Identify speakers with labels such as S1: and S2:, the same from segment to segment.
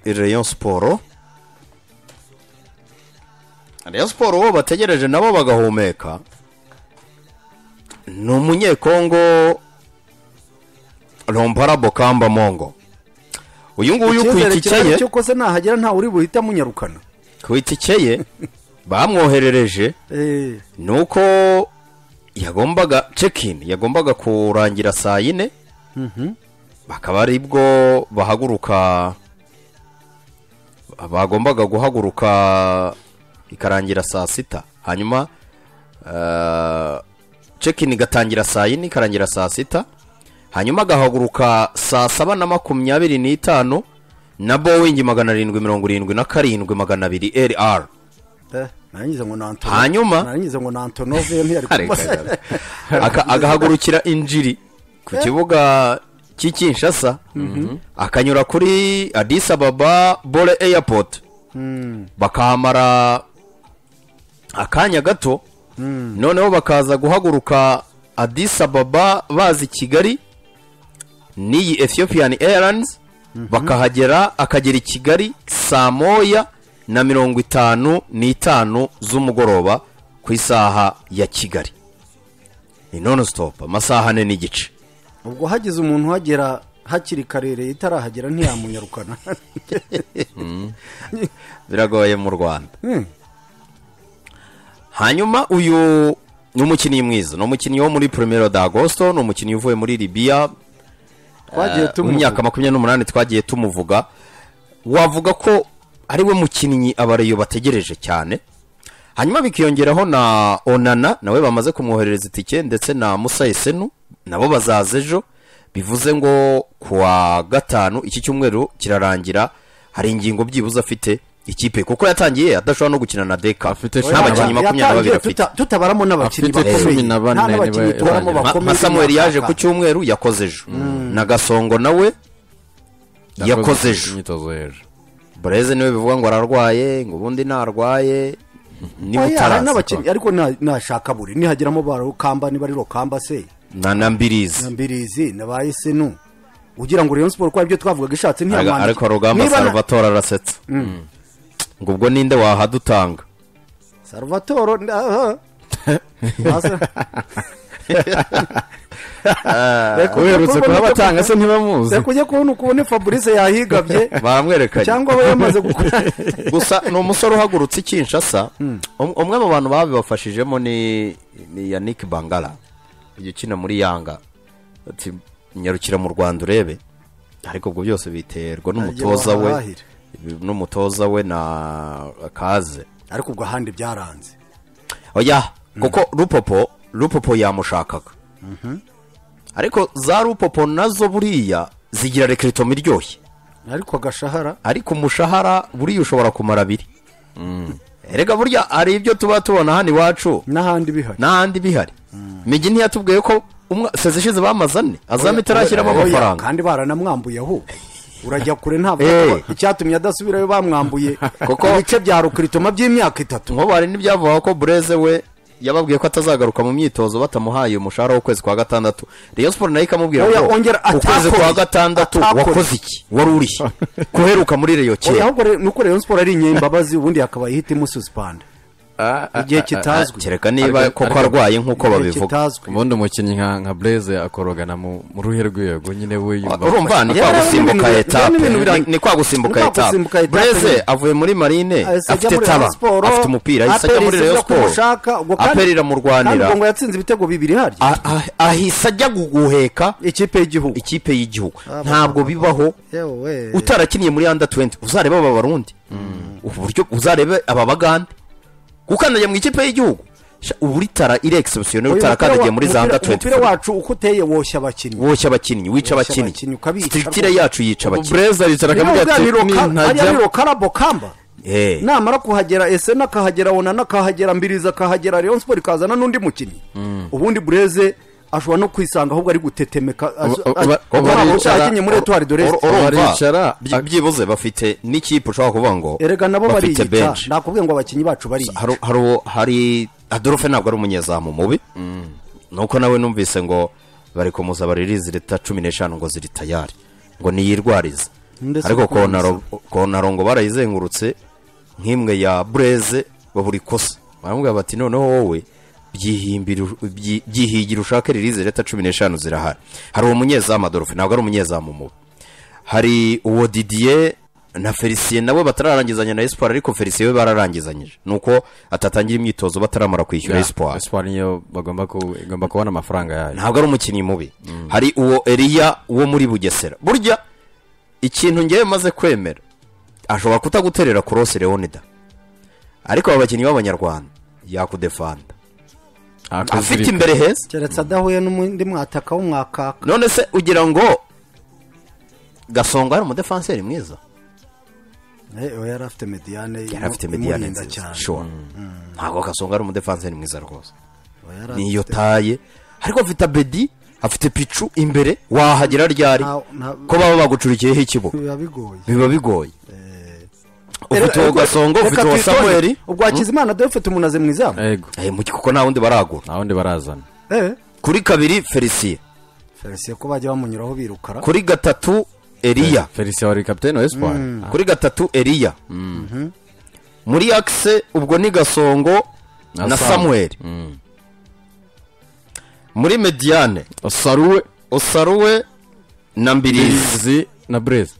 S1: Rayon Sport Rayon Sport uwo bategereje nabo bagahumeka ni umunyekongo rompara bokamba mongo uyu nguyu ku
S2: icyizere
S1: itike
S2: kirahari
S1: ye
S2: cy'uko se nahagera nta uri buhite amunyarukana
S1: ku itike ye bamwoherereje
S2: Eh,
S1: ni uko yagombaga cekini yagombaga kurangira saa yine bakaba ari bwo bahaguruka bagombaga guhaguruka ikarangira saa sita hanyuma cekini igatangira saa yine ikarangira saa sita hanyuma agahaguruka saa saba na makumyabiri n'itanu na bowingi magana arindwi mirongo irindwi na karindwi magana abiri rr
S2: eh, narangiza ngo ni Antonov-
S1: Hanyuma?
S2: narangiza ngo ni antonove ntiyari
S1: Kare,
S2: kumva
S1: kare, kare. Aka- agahagurukira injiri ku kibuga cy'ikinshasa akanyura kuri adis ababa bore airport bakahamara akanya gato noneho bakaza guhaguruka adis ababa bazi kigali n'iyi ethiopian airlines bakahagera akagera i kigali saa moya na mirongo itanu n'itanu z'umugoroba ku isaha ya kigali ni none stop amasaha ane n'igice
S2: ubwo hagize umuntu uhagera hakiri kare leta itarahagera ntiyamunyarukana
S1: biragoye mu rwanda
S2: Hmm,
S1: hanyuma uyu ni umukinnyi mwiza ni umukinnyi wo muri premier d'agosto ni umukinnyi uvuye muri libiya
S2: twagiye
S1: mu
S2: tumuvuga
S1: myaka makumyabiri n'umunani twagiye tumuvuga wavuga ko ari we mukinnyi abareyo bategereje cyane hanyuma bikiyongeraho na onana nawe bamaze kumwoherereza itike ndetse na musayesenu nabo bazaza ejo bivuze ngo ku wa gatanu iki cyumweru kirarangira hari ingingo byibuze afite ikipe kuko yatangiye adashobora no gukina na deka
S3: Afite
S1: nta bakinnyi
S3: Yatangiye
S1: makumyabiri na babiri
S2: Yatangiye
S1: afite
S2: tuta- tutabaramo n'abakinnyi
S3: Afite
S2: bakomeye
S3: cumi na bane
S2: nta n'abakinnyi
S3: niwe
S2: tubaramo
S3: yatangiye.
S1: nka
S2: bakomeye
S1: nka samuel yaje ku
S2: n'abashaka.
S1: cyumweru yakoze ejo na gasongo nawe yakoze ejo
S3: imyitozo hejuru
S1: bureze niwe bivuga ngo ararwaye ngo ubundi ntarwaye niba
S2: Oya, hari n'abakinnyi
S1: utaraza
S2: ariko nta- nashaka buri nihageramo barokamba niba ari rokamba se
S1: na na mbirizi
S2: na mbirizi na ba esenu ugira ngo rayon sport ko aribyo twavugaga ishatse
S1: Ariko-
S2: ntiyamwandike
S1: ariko rugamba
S2: Niba na-
S1: salvatore arasetse ngo ubwo ninde wahadutanga
S2: salvatore nda- aha. Basa- Reka ujye
S3: uherutse
S2: kubona uko-
S3: kuhabatanga se ntibamuzi
S2: reka ujye kubona uko ubone fabrice yahigabye
S1: baramwerekanye
S2: cyangwa aba yamaze gukora
S1: gusa ni umusore uhagurutse ikinshasa Um- umwe mu bantu babibafashijemo ni ni yannick bangara uyu ukina muri yanga ati nyarukira mu rwanda urebe ariko ubwo byose biterwa n'umutoza we
S2: bahahira.
S1: n'umutoza we na kaze
S2: ariko ubwo ahandi byaranze
S1: oya kuko rupopo rupopo yamushakaga ariko za rupopo nazo buriya zigira rekeritomo iryoshye
S2: ariko agashahara
S1: ariko umushahara buriya ushobora kumara abiri erega burya hari ibyo tuba tubona hano iwacu
S2: n'ahandi bihari
S1: n'ahandi bihari migi ntiyatubwiye ko umwa- sezi ishize bamaze ane azamu itarashyiramo
S2: Oya,
S1: amafaranga
S2: kandi baranamwambuye aho urajya kure ntabwo
S1: Eh.
S2: icyatumye adasubirayo bamwambuye
S1: Kuko-
S2: ibice bya rukiritoma by'imyaka itatu
S1: nkubu hari n'ibyavuga ko bureze we yababwiye ko atazagaruka mu myitozo batamuhaye umushahara w'ukwezi kwa gatandatu Rayon Sport nayo ikamubwira
S2: Oya,
S1: ngo
S2: ongera,
S1: ukwezi
S2: atakoze.
S1: kwa gatandatu
S2: Atakoze.
S1: wakoze iki wari urihe kuheruka muri reyo
S2: Oya,
S1: kera
S2: ahubwo re- nuko rayon sport ari inyembabazi ubundi yakabaye ihita imususpanda igihe kitazwi
S1: kereka niba
S3: Ariko-
S1: koko
S3: ariko-
S1: arwaye nk'uko
S2: igihe
S1: babivuga
S2: kitazwi
S3: ubundi umukinnyi nka nka bureze akorogana mu mu ruhe rwego nyine we yumva
S1: urumva ni
S2: Yewe,
S1: kwa
S2: n'ibintu
S1: gusimbuka
S2: bira-
S1: etape
S2: n'ibintu bira-
S1: Ni- ni kwa gusimbuka
S2: ni kwa gusimbuka
S1: etape
S2: etape
S1: bureze
S2: nyine.
S1: avuye muri marine
S2: Ahise ajya
S1: afite
S2: muri
S1: tara
S2: Rayon Sport,
S1: afite umupira ahise ajya
S2: Aperi
S1: muri
S2: isize
S1: reyo
S2: ko umushaka, ubwo
S1: siporo
S2: kandi-
S1: aperi iramurwanira
S2: kandi ubwo ngo yatsinze ibitego bibiri harya
S1: Ah- ah- ahise ajya guguheka
S2: ikipe y'igihugu
S1: ikipe y'igihugu ntabwo bibaho utarakiniye muri under 20 uzareba aba barundi uburyo uzarebe aba bagande gukandagira mu ikipe y'igihugu Sha, ubu ritara iri exceptionnel
S2: Uyu
S1: utarakandagiye muri za under
S2: umupira- umupira
S1: 20
S2: wacu uko uteye woshya abakinnyi
S1: woshya abakinnyi wica
S2: Woshya
S1: abakinnyi
S2: abakinnyi, ukabica
S1: strictire yacu yica abakinnyi
S3: bureze aricara akavuga
S2: niba
S3: ati
S2: bwa Riro- Ka- ariya
S3: nintajya
S2: riro karabo kamba
S1: Eh,
S2: namara kuhagera ese nakahagera onana akahagera mbiriza akahagera rayon sport ikazana n'undi mukinnyi ubundi bureze ashobora no kwisanga ahubwo ari gutetemeka azo-
S3: Uba-
S2: azo-
S3: uba-
S2: ubu
S3: uba-
S2: ntabwo
S3: uba-
S2: cyakinnye muri etuwari doreste
S1: ur- urumva,
S3: baricara,
S1: byi- byibuze bafite n'ikipe ushobora kuvuga ngo
S2: erega nabo
S1: bafite
S2: bariyita
S1: bench
S2: nakubwiye ngo abakinnyi bacu bariyica
S1: hari hari uwo- hari adolphe ntabwo ari umunyezamu mubi nuko nawe numvise ngo bari kumuza baririzi leta cumi n'eshanu ngo ziri tayari ngo niyirwarize
S2: Ndetse
S1: ariko
S2: no kuboneza.
S1: kontaro kontaro ngo barayizengurutse nk'imwe ya bureze babura ikosa baramubwira bati noneho wowe byihimbira byi- byihigira ushake ririze leta cumi n'eshanu zirahari hari umunyezamu adolphe ntabwo ari umunyezamu mubi hari uwo didiye na felicien nawe batararangizanya na espoir ariko felicien we bararangizanyije ni uko atatangira imyitozo bataramara kwishyura espoir
S3: espoir niyo bagomba ku- igomba kubona amafaranga yayo
S1: ntabwo ari umukinnyi mubi hari uwo eriya wo muri bugesera burya ikintu ngewe maze kwemera ashobora kutaguterera korose leonida ariko aba bakinnyi b'abanyarwanda yakudefanda afite
S3: Akuzirika.
S1: imbere heza
S2: keretse adahuye n'undi mwataka w'umwakaka
S1: none se ugira ngo gasongo ari umudefanseri mwiza
S2: Eh, oya, yari afite mediyane
S1: yari afite
S2: imu-
S1: mediyane
S2: imurinda
S1: nziza
S2: cyane.
S1: sure ntabwo gasongo ari umudefanseri mwiza rwose
S2: Oya, yari
S1: niyo
S2: afite-
S1: taye ariko afite abedi afite picu imbere wahagera ryari
S2: Nta- nta-
S1: ko baba bagucurikiyeho ikibuga
S2: biba bigoye
S1: biba bigoye ufite uwo gasongo
S2: Reka
S1: ufite uwo
S2: twitonde.
S1: samuweri
S2: ubwo hakizimana dore ufite umuntu aze mu izamu
S3: Ego.
S1: Eh, mu kuko nta wundi baragura
S3: nta wundi barazana
S2: Eh,
S1: kuri kabiri felicien
S2: felicien ko bajya bamunyuraho birukara
S1: kuri gatatu eriya
S3: felicien wari kapitene wa espoir
S1: kuri gatatu eriya muri akise ubwo ni gasongo
S3: Na
S1: na
S3: Sam.
S1: samuweri muri mediyane
S3: saruwe
S1: osaruwe na mbirizi
S3: izi na breze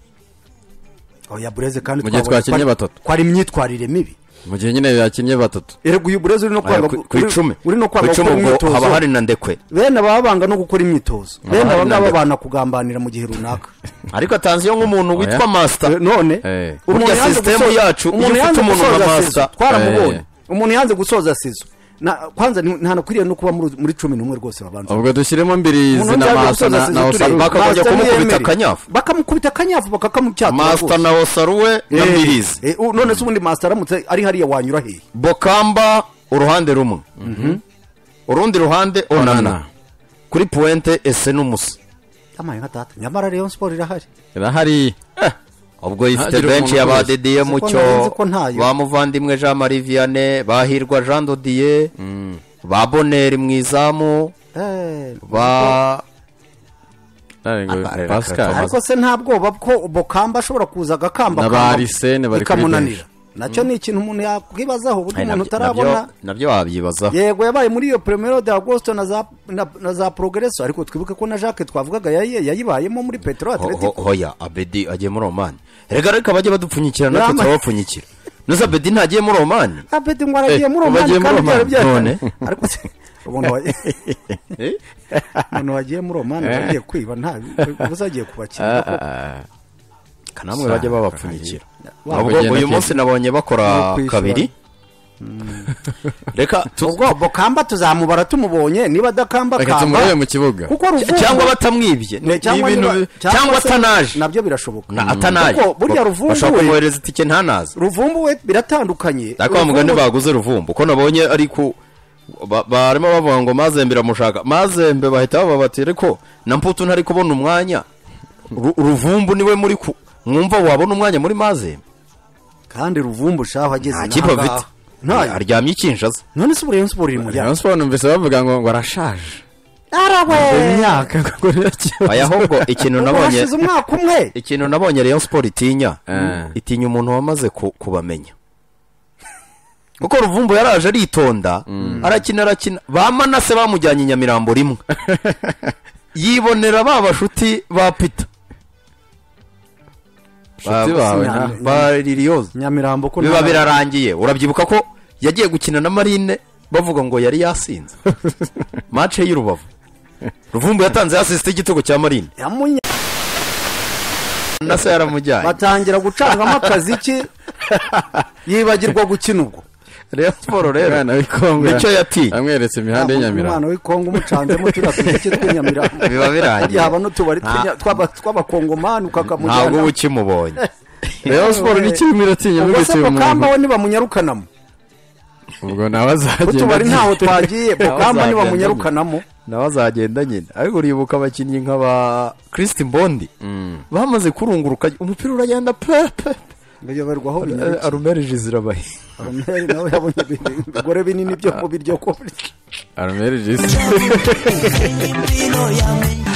S2: oya bureze kandi
S3: Mu gihe
S2: twabonye ko
S3: twakinnye
S2: ari-
S3: batatu.
S2: ko ari imyitwarire mibi
S3: mu gihe nyine yakinnye batatu
S2: erega uyu bureze uri no
S1: Aya,
S2: kwanga
S1: ku-
S2: gu-
S1: ku
S2: uri-
S1: icumi
S2: uri no
S1: ku
S2: kwanga
S1: icumi
S2: gukora
S1: ubwo haba hari
S2: imyitozo
S1: na ndekwe
S2: bene aba banga no gukora imyitozo bene
S1: hari
S2: aba ngaba
S1: nande-
S2: bana kugambanira mu gihe runaka
S1: ariko atanze iyo nk'umuntu witwa masita
S2: Eh, none
S3: Eh.
S1: Burya
S2: yanze
S1: sisitemu
S2: gusoza-
S1: yacu, iyo
S2: umuntu
S1: ufite
S2: yanze
S1: umuntu
S2: gusoza
S1: nka
S2: sizo,
S1: master-
S2: twaramubonye
S3: Eh.
S2: umuntu yanze gusoza sizo Na- kwanza ni- ntanakwiriye no kuba muri- muri cumi n'umwe rwose babanza
S3: ubwo dushyiremo mbirizi
S2: Umuntu
S3: na
S2: yanze
S3: masa
S2: gusoza
S3: na
S2: sizo
S3: na
S2: tureba.
S3: osaruwe
S1: Bakajya
S2: Master
S1: kumukubita
S2: ntiyemere.
S1: akanyafu.
S2: bakamukubita akanyafu bakakamutyatura
S1: masita na osaruwe na mbirizi
S2: none se ubundi masita aramutse ari hariya wanyura hehe
S1: bokamba uruhande rumwe urundi ruhande onana
S3: Onana.
S1: kuri puwente ese n'umusa
S2: amaye nka data nyamara rayon sport irahari
S3: irahari
S1: ubwo ifite
S3: Ntagire
S1: benshi
S3: umuntu
S1: ya ba
S3: wese.
S1: dediye
S2: Siko
S1: mucyo
S2: nari nzi ko ntayo.
S1: ba muvandimwe jean marie vianney bahirwa jean dodiye ba boneri mu izamu
S2: Eh,
S1: ba
S3: Ariko-
S1: Ariko-
S3: pascal
S2: ariko se nta bwoba ko bokamba ashobora kuza agakamba
S3: Na ba Arsene bari kuri
S2: bikamunanira nacyo ni ikintu umuntu yakwibazaho uburyo
S1: Ay,
S2: umuntu
S1: nabyo-
S2: utarabona
S1: nabyo- nabyo wabyibazaho
S2: yego yabaye muri iyo premiere de agosto na za na, na za progresso ariko twibuke ko na Jacques twavugaga yayi- yayibayemo muri petro
S1: Ho- ho-
S2: atletico
S1: hoya abedi agiye muri omani rega ariko abajya badupfunyikira natwe
S2: Nama-
S1: turabapfunyikira nuza abedi ntagiye muri omani
S2: abedi ngo aragiye muri
S1: Eh,
S2: omani
S1: bagiye muri
S2: kandi byari
S1: Oman,
S2: byahitanye
S1: none?
S2: ariko se umuntu wa- umuntu wagiye muri omani agiye kwiba nta ubuze agiye kubakira koko.
S1: kanamwe bajya babapfunyikira
S2: Wa-
S1: ubwo
S3: bagenda
S1: uyu
S3: kwiga.
S1: munsi nabonye bakora
S2: No kwishyura.
S1: kabiri reka tu-
S2: ubwo bokamba tuzamubara tumubonye niba adakamba
S3: reka
S2: kamba
S3: tumurebe mu kibuga
S2: kuko ruvubu
S1: cyangwa batamwibye
S2: Ne, cyangwa
S1: ni ibintu
S2: niba-
S1: bi- cyangwa
S2: se-
S1: atanaje
S2: nabyo birashoboka
S1: na atanaje
S2: kuko burya
S1: bashobora
S2: ruvumbuwe
S1: kumwohereza itike ntanaze
S2: ruvumbuwe biratandukanye
S1: ariko wa mugani baguze ruvumbu ko nabonye ari ku ba- barimo bavuga ngo mazembe iramushaka mazembe bahita baba bati ariko na mputu ntari kubona umwanya Ru- ruvumbu niwe muri ku mwumva wabona umwanya muri mazembe
S2: kandi ruvumbu shaho ageze
S1: nta kipe
S2: n'ahangaha.
S1: afite
S2: ntayo
S1: aryamye ikinjaza
S2: none se uburenganzira siporo iri mu
S3: rayon
S2: byaro
S3: sport numvise bavuga ngo ngo arashaje
S2: arawe
S3: imyaka kuko niyo kibazo.
S1: aya ahubwo ikintu
S2: Ubwo
S1: nabonye
S2: hashize umwaka umwe
S1: ikintu nabonye rayon siporo itinya
S3: Eh.
S1: itinya umuntu wamaze ku- kubamenya kuko ruvumbu yaraje aritonda arakina arakina ba manase bamujyanye i nyamirambo rimwe yibonera ba bashuti ba pita
S3: Inshuti
S1: Ba-
S3: bawe
S2: Nyamirambo.
S3: na-
S1: ba liliyoze
S2: nyamirambo ko
S1: biba
S2: nta-
S1: birarangiye urabyibuka ko yagiye gukina na marine bavuga ngo yari yasinze mace y'i rubavu ruvumbu yatanze yasisite igitego cya marine
S2: yamunya
S1: manase yaramujyanye
S2: batangira gucangamo akaziki yibagirwa gukina ubwo
S1: rayon siporo rero
S3: Umwana w'ikongwe
S1: nicyo yatinye
S3: amweretse imihanda y'inyamirambo
S2: umwana w'ikongo umucanzemo turiya tuziki tw'inyamirambo
S1: biba birangiye
S2: yaba n'utubari tw'inya- tw'aba- tw'abakongomani
S1: ntabwo uba
S2: ukakamujyana
S1: ukimubonye
S3: rayon sport ni kirimo iratinya
S2: ubwo se
S3: mubitiye
S2: bokamba
S3: umuntu
S2: we nibamunyarukanamo
S3: ubwo nawe azagenda
S2: utubari ntaho twagiye bokamba
S1: Ntawazagenda
S2: nibamunyarukanamo
S1: nawe azagenda nyine ariko uribuka abakinnyi nk'aba kirisiti mbondi bamaze kurunguruka umupira uragenda pe pe
S2: bayoberwa aho binyarukiye
S1: arumerije zirabahe
S2: Arumeri nawe yabonye ibigore binini byo mu biryo kurya
S3: arumeri jisi
S4: Valentino, ya me-